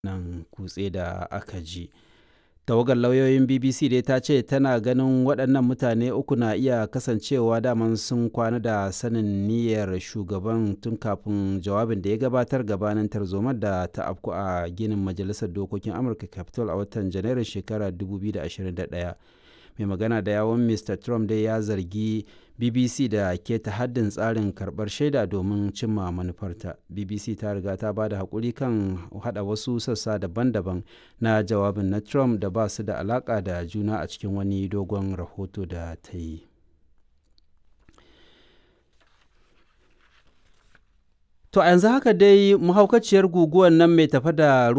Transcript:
nan kutse da aka ji tawagar lauyoyin bbc dai ta ce tana ganin waɗannan mutane uku na iya kasancewa daman sun kwana da sanin niyyar shugaban tun kafin jawabin da ya gabatar gabanin tarzomar da ta afku a ginin majalisar dokokin amurka capitol a watan janairun shekarar 2021 mai magana da yawon mr trump dai ya zargi bbc da keta haddin tsarin karbar shaida domin cimma manufarta bbc ta riga ta ba da haƙuri kan hada wasu sassa daban-daban na jawabin na trump da ba su da alaƙa da juna a cikin wani dogon rahoto da ta yi To a yanzu haka dai mahaukaciyar guguwar nan mai tafa da